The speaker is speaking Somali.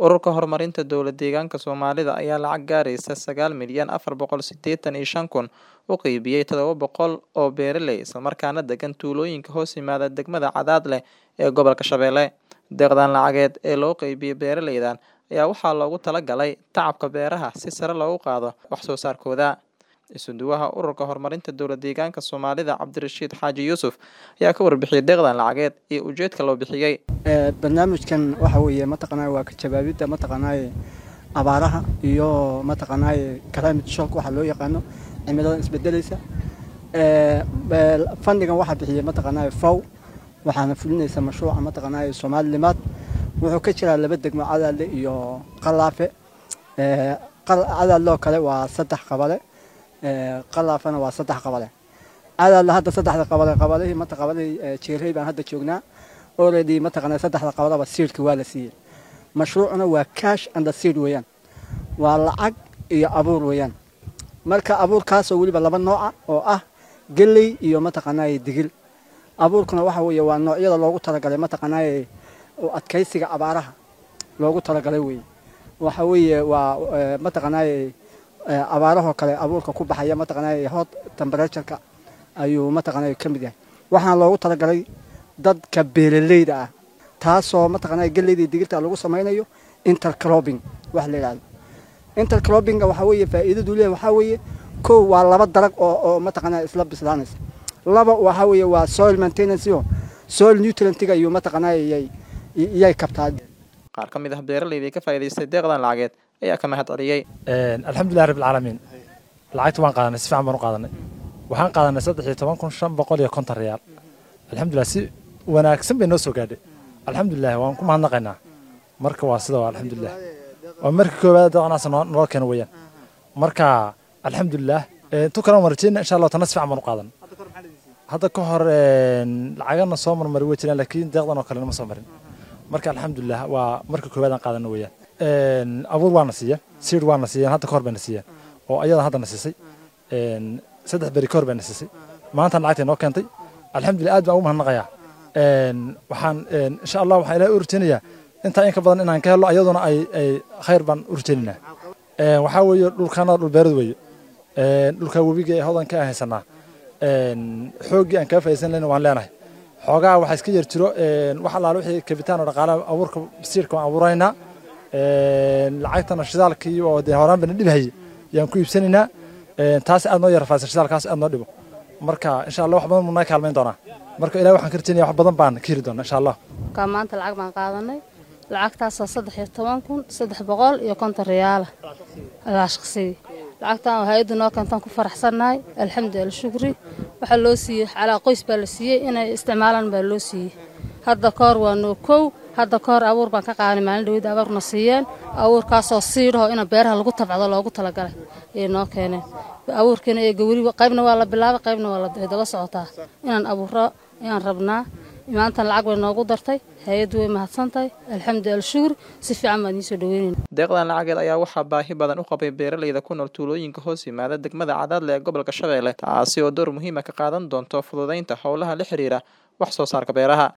Ururka Horumarinta Dowlad Deegaanka Soomaalida ayaa lacag gaaraysa sagaal milyan afar boqol sideetan iyo shan kun u qaybiyay todoba boqol oo beeraley isla markaana degan tuulooyinka hoos yimaada degmada Cadaadle ee gobolka Shabeelle. Deeqdan lacageed ee loo qaybiyay beeraleydan ayaa waxaa loogu talagalay tacabka beeraha si sare loogu qaado wax soo saarkooda. Isuduwaha Ururka Horumarinta Dowlad Deegaanka Soomaalida Cabdirashiid Xaaji Yuusuf ayaa ka warbixiyay deeqdan lacageed iyo ujeedka loo bixiyay. barnaamijkan waxa weeye mataqanaa waa ka jawaabidda mataqanaa abaaraha iyo mataqanaa climate shock waxa loo yaqaano cimilada isbedelaysa fandigan waxaa bixiyay mataqanaa fow waxaana fulinaysa mashruuca mataqanaa soomaalilimaad wuxuu ka jiraa laba degmo cadaadle iyo qalaafe cadaadloo kale waa saddex qabale qalaafana waa saddex qabale cadaadle hadda saddexda qabale qabalihii mata qabalihii jeerey baan hadda joognaa already mataqanaa saddexda qabalaba seedka waa la siiyey mashruucuna waa cash and seed weeyaan waa lacag iyo abuur weeyaan marka abuurkaasoo weliba laba nooca oo ah geley iyo mataqanaa digil abuurkuna waxa weeye waa noocyada loogu talagalay mataqanaa adkaysiga abaaraha loogu talagalay weeye waxa weeye waa mataqanaa abaarahoo kale abuurka ku baxaya mataqanaa hot temperatureka ayuu mataqanaa ka mid yahay waxaana loogu talagalay dadka beeraleyda ah taasoo mataqanaa geleyda digirta lagu samaynayo intercropping wax la yidhahdo intercroppinga waxaa weeye faa'iidadu leeyahay waxaa weeye kow waa laba dalag oo oo mataqanaa isla bislaanaysa laba waxaa weeye waa soil maintenance iyo soil nutrientiga iyo mataqanaa iyay iyay kabtaa Qaar ka mid ah beeraleyda ka faa'iidaystay deeqdan lacageed ayaa ka mahad celiyay. alxamdulilah rabbil caalamiin lacagta waan qaadanay si fiican baan u qaadanay waxaan qaadanay saddex iyo toban kun shan boqol iyo konton riyaal alxamdulilah si wanaagsan bay noo soo gaadhay alxamdulilah waan ku mahadnaqaynaa marka waa sida waa alxamdulilah waa markii koowaad deeqnaas noo keena weeyaan marka alxamdulilah tu kalena waan rajeyna insha allah tana si fiican baan u qaadan hadda ka hor lacagana soo marmari way jiraan laakiin deeqdan oo kale nama soo marin marka alxamdulilah waa marka koowaad aan qaadana weeyaan abuur waana siiya siid waana siiyeen hadda ka hor bayna siiyeen oo ayada haddana siisay saddex beri ka hor bayna siisay maanta lacagtay noo keentay alxamdulilah aad baan ugu mahadnaqayaa waxaan insha allah waxaan ilahay u rajeynayaa intaa in ka badan inaan ka helo ayaduna ay ay khayr baan u rajeynaynaa waxaa weeye dhulkaana dhul beerad weeye dhulka webiga ee hodanka aan haysanaa xooggii aan kaa faa'iidaysan lehna waan leenahay xoogaa waxaa iska yar jiro wax allaale wixii kabitaan oo dhaqaalaha abuurka siirka waan abuuraynaa lacagtana shidaalkii oo dee horaan bana dhibhayay yaan ku iibsanaynaa taas aad noo yarfaasa shidaalkaas aad noo dhibo marka insha allah wax badan muu naga kaalmayn doonaa marka ilahi waxaan ka rajaynaya wax badan baan ka heli doonaa insha allah ka maanta lacag baan qaadanay lacagtaasoo saddex iyo toban kun saddex boqol iyo konton riyaala alaa shaqsigii lacagtan oo hay-addu noo keentaan ku faraxsannahay alxamdulilah shukri waxaa loo siiyey calaa qoys baa la siiyey inay isticmaalaan baa loo siiyey hadda ka hor waa noo kow hadda ka hor abuur baan ka qaadanay maalin dhaweyda abuurna siiyeen abuurkaasoo siidhaho ina beeraha lagu tabcdo loogu talagalay ayay noo keeneen abuurkiina ee gawri qaybna waa la bilaabay qaybna waa way daba socotaa inaan abuuro ayaan rabnaa maantan lacag bay noogu dartay hay-addu way mahadsantahay alxamdulilah shukri si fiican baan idiin soo dhaweynayna Deeqdan lacageed ayaa waxaa baahi badan u qabay beeraleyda ku nool tuulooyinka hoos yimaada degmada Cadaadle ee gobolka Shabeelle taasi oo door muhiim ah ka qaadan doonto fududeynta howlaha la xiriira wax soo saarka beeraha.